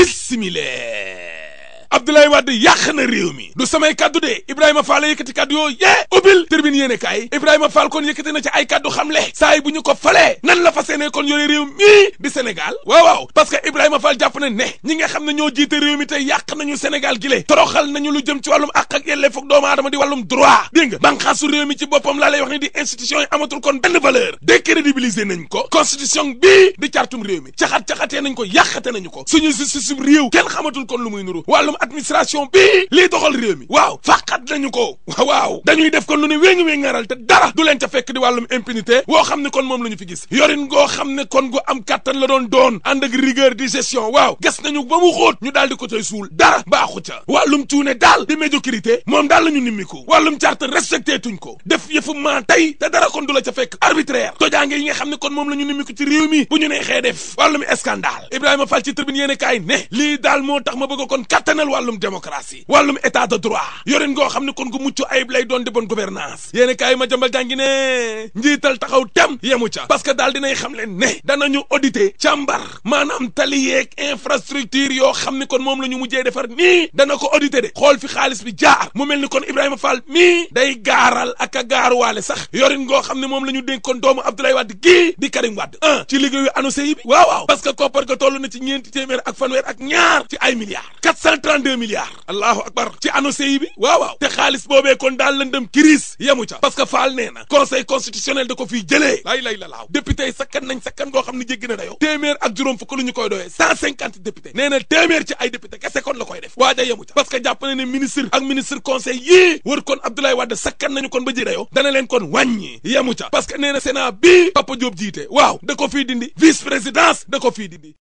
bismillah Abdoulaye Wade yàq na réew mi du samay kaddu de Ibrahima Fall la yëkkati kaddu yoo yee ubbil tribune yéene kaay Ibrahima Fall kon yëkkati na ci ay kaddu xamle saa yi bu ñu ko falee nan la fas yéene kon yore réew mii di Sénégal waaw waaw parce que Ibrahima Fall jàpp na ne ñi nga xam ne ñoo jiite réew mi tey yàq nañu Sénégal gi le toroxal nañu lu jëm ci wàllum àq ak yelleef ak doomu aadama di wàllum droit dégg nga banqaasu réew mi ci boppam laa lay wax ni di institution yi amatul kon benn valeur décrédibiliser nañ ko constitution bii di cartum réew mi caxat-caxatee nañ ko yàqate nañu ko suñu justice réew kenn xamatul kon lu muy nuru wàllum administration bii lii doxal réew mi waaw fàqat nañu ko waaw dañuy def kon lu ne wéngi wéng ngaral te dara du leen ca fekk di wàllum impunité woo xam ne kon moom la ñu fi gis yorin ngoo xam ne kon gu am kàttan la doon doon ànd ak rigueur di gestion waaw gas nañu ba mu xóot ñu daal di ko cay suul dara baaxu ca wàllum cuune daal di médiocrité moom daal la ñu nimmiku wàllum charte respecté tuñ ko def yëfu maa tey te dara kon du la ca fekk arbitraire tojaange yi nga xam ne kon moom la ñu nimmiku ci réew mi bu ñu nee xee def wàllum scandale Ibrahima Fall ci tribune yéene kaay ne lii daal moo tax ma bëgg kon kattanal wàllum démocratie wàllum état de droit yorin ngoo xam ne kon gu mucc ayib lay doon di bonne gouvernance yéene kaay ma jambal jàngi ne njiital taxaw tem yemu ca parce que daal dinay xam leen ne danañu auditer càmbar maanaam tali yeeg infrastructure yoo xam ne kon moom la ñu mujjee defar nii dana ko auditer de xool fi xaalis bi jaar mu mel ni kon Ibrahima Fall mii day gaaral ak a gaaruwaale sax yorin ngoo xam ne moom la ñu dénk kon doomu Abdoulaye Wade gii di Karim Wade un ci liggéeyu annoncé yi bi waaw waaw parce que koppar ga toll na ci ñeenti téeméer ak fanweer ak ñaar ci ay milliards 432 milliards allahu akbar ci annoncé yi bi waaw waaw te xaalis boobee kon daal lëndëm kiris yemu ca parce que Fall nee na conseil constitutionnel da ko fii jëlee lay lay la laaw député yi sakkan nañ sakkan goo xam ne jéggi na dayoo téeméer ak juróom fukk lu ñu koy doyee cent cinquante député nee na téeméer ci ay député kese kon la koy def waaja yemu ca parce que jàpp na ne ministre ak ministre conseil yii wër kon Abdoulaye Wade sakkan nañu kon ba ji dayoo dana leen kon wàññi yemu ca parce que nee na Sénat bii Papa Diop jiite waaw da ko fii dindi vice présidence da ko fii dindi